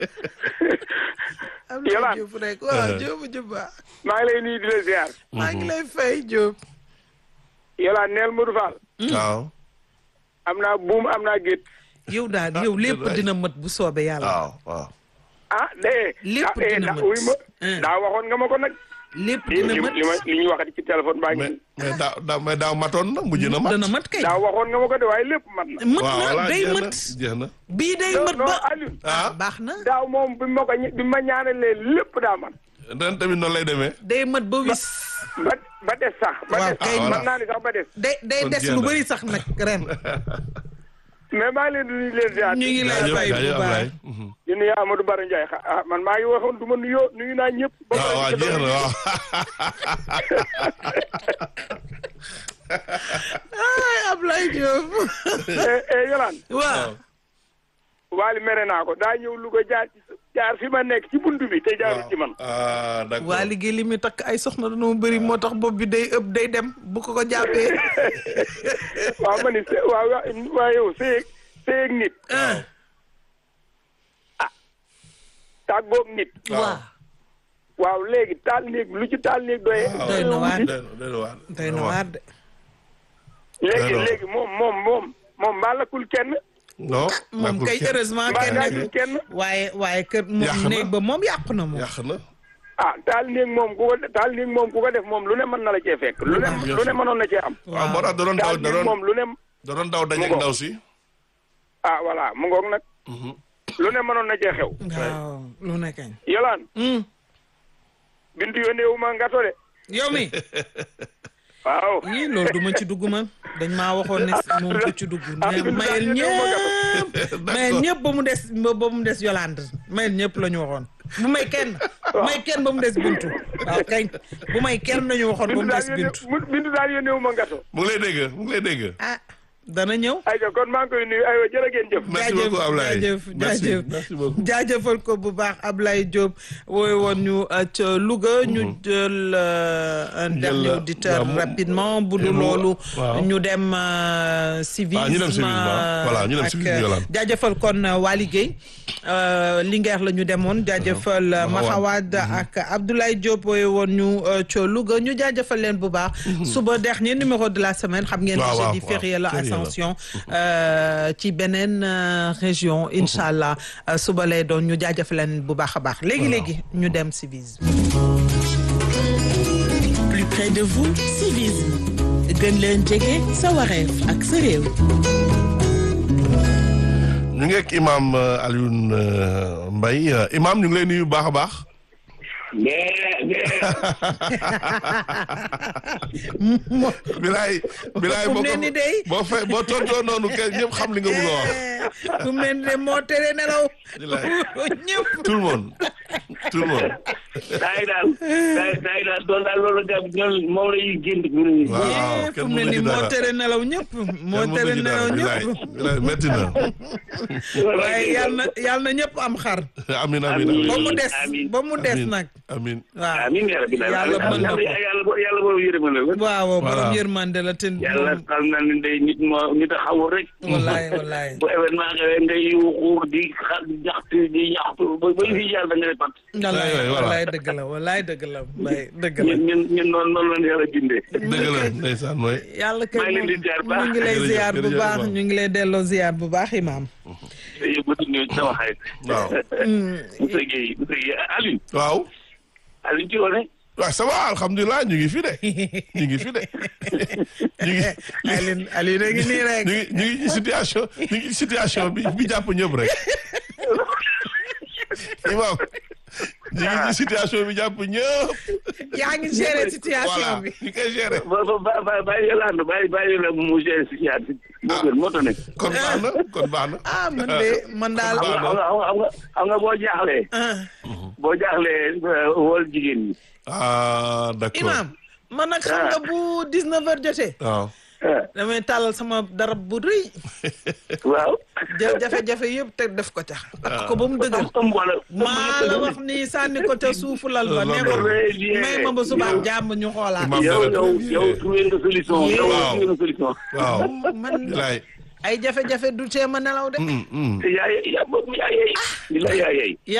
am Yolande. na Diop rek waaw Diop Diouba maa ngi lay nuyu di la ziar. maa ngi lay fay Diop Yolande neel Modou Fall. waaw am naa buum am naa gétt. yow daal yow lépp waay. dina mët bu soobee yàlla waaw waaw ah de. Lépp ah, eh, dina da- mët. wuy ma Hein. daa waxoon nga ma ko nag. lépp li dina li mët li ma li ñuy waxati ci téléphone baa ngi. mais mais daaw daaw mais daaw matoon na mujj na mat dana mat kay daa waxoon nga ma ko de waaye lépp mat na. mët waaw na voilà day jeex na mët jeex na bii day non mët non ba Alioune. ah baax na daaw moom bi ma ko ñi- bi ma ñaanalee lépp daa man. ren tamit noonu lay demee day mët ba wis ba ba des sax. ba Waaw, des kay. sax Ah, mën naa ni sax ba des. day day Kon des jeex lu na. bëri sax nag ren mais maa ngi leen di nuyu leen ziar. ñu ngi lay jaajëf fay bu jaajëf baax Ablaye Mhm. di nuyu Amadou Baro Ndiaye xa- ah man maa ngi waxoon du ma nuyoo nuyu naa ñëpp. ba waaw waaw pare jeex na waaw ay Ablaye Diop eh eh Yolande. waaw Waali mere naa ko daa ñëw Louga jaar ci jaar fi ma nekk ci buntu bi te jaarul ci man. ah d'accord waa liggéey li muy takk ay soxna dañoo bëri moo tax bopp bi day ëpp day dem bu ko ko jàppee waaw ma ni se waaw waaw waaw yow seeg seeg nit ah tàggoog nit waaw waaw léegi taal néeg lu ci taal néeg doyee. doy na waar doy na doy na waar doy na waar de léegi alors. léegi moom moom moom moom mbaa lakkul kenn non moom nekkul kay kenn. heureusement mbaa kenn gaajul nekk kenn waaye waaye kër Yàq moom na. néeg ba moom yàqu na moom yàq na ah taal néeg moom ku ko taal néeg moom ku ko def moom lu ne mën na la cee fekk lu ne bien lu ne sûr. mënoon na cee am waaw moo tax da doon daw taal da néeg doon moom lu ne da doon daw dajeeg Mu ngo. ndaw si ah voilà mu ngoog nag Mhm. lu ne mënoon na cee xew waaw lu ne kañ yolaan Hmm. bintu yónnee wu ma ngato de yow mi waaw yii loolu du ma ci dugg man dañ maa waxoon ne moom du ci dugg ah, mais bindu mayel daal yónnee wu ma ñëpp mayel ñëpp ba mu des ba mu des Yolande mayel ñëpp la ñu waxoon bu may kenn may kenn ba mu des bintu waaw kañ bu may kenn la ñu waxoon ba bintu mu daal des yónnee bintu mu- bintu daal yónnee wu ma ngato mu ngi lay dégg mu ngi lay dégg ah dana ñëw ayca kon maa ngi koy nuyu aywa jërë ngeen jëf merci beaucoup Ablaye jaajëf merci jaajëf merci beaucoup jaajëfal ko bu baax Ablaye Diop wooy woon ñu euh, ca Louga ñu jël euh, un Jël, dernier euh, auditeur waaw, mu- rapidement bu dul mu- loolu waaw. ñu dem euh, civisme Ah, ñu dem civisme, waaw. Voilà, ñu dem ak, civisme, euh, Yolande. jaajëfal kon euh, Waly Gueye euh, Linguère la ñu demoon jaajëfal euh, Mahawad. Mahawad ak Abdoulaye Diop wooy woon ñu euh, ca Louga ñu jaajëfal leen bu baax suba dernier numéro de la semaine xam ngeen Waaw, ni waaw, jeudi waaw. férié la Férié la. Ascension euh, ci beneen euh, région incha allah euh, suba lay doon ñu jaajëfal leen bu baax a baax léegi léegi ñu dem civisme. plus près de vous civisme gën leen jege sa wareef ak sa réew ñu ngi ak imam euh, Alioune euh, Mbaye Euh, imam ñu ngi lay nuyu bu baax a baax bilaay bilaay Fu mu boo ne ko ni day. boo fe boo tontoo noonu kenn ñëpp xam li nga bëgg a wax fu mu ne nii de moo tere nelaw. Bilaay. ñëpp. tout le monde tout le monde saa yi daal saa yi saa yi daal doon daal loolu gab ñoom moom la ñuy génn ñu ne nii. waaw fu kenn mu ne mënu nii ci moo dara tere nelaw ñëpp. moo kenn tere mënu ci nelaw dara bilaay ñëpp. bilaay métti na waaye yal na yal na ñëpp am xar. amin amin amin ba mu des Amiin. ba mu des amin nag. amin waaw amiin yaa rabbi daal yàlla mën na ko. yàlla bo- yàlla boobu yërëmal la waaw borom Voilà. yërmande la te. yàlla xam na ne day nit moo nit a xawul rek. wallaay wallaay. bu événement xewee ngay yuuxu di xa jaxtu di ñaxtu ba ba fi yàlla da nga ne pat. wallaay waay, voilà. wallaay dëgg la wallaay dëgg la mbay dëgg la. ñun ñun ñun noonu noonu la ñu yàlla bindee. dëgg la ndeysaan mooy yàlla kay maa ngi leen di ziar bu baax. ñu ngi lay Jërëjëf, ziar bu jërëjëf, baax Imam. ñu ngi lay delloo ziar bu baax imaam. te yóbbatu ñu sama xarit. waaw monsieur Guèye monsieur Guèye Alioune. waaw Alioune ci woon waaw ça va alhamdulilah ñu ngi fi de ñu ngi fi de ñu ngi Alioune Alioune a ngi nii rek. ñu ngi ñu ngi ci situation ñu ngi ci situation bi bi jàpp ñëpp rek imam ñu ngi ci situation bi jàpp ñëpp yaa ngi gérer situation voilà bi. ñu koy gérer ba ba ba bàyyi Yolande bàyyi bàyyi la mu géré si yaat moo gën moo tax ne. kon baax na kon baax na ah man de man daal. xam nga xam nga xam nga xam nga boo jaaxlee. ah boo jaaxlee wol jigéen ñi. ah d'accord imaam man nag xam nga bu 19 heures jotee. waaw ah damay tàllal sama darab bu rëy. waaw. jël jafe-jafe yëpp te def ko ca. takk ko ba mu dëgër. ëmb wala. maa la wax ni sànni ko ca suufu lal ba ne ko Très bien. may ma ba suba jàmm ñu xoolaat. Imam yow dara yow très bien. yow trouvé nga solution. yow Waaw. trouvé nga solution. waaw man bilaay ay jafe-jafe du teema nelaw de Mm, mm. te yaay yaa boobu yaa yey. di la yaa yey.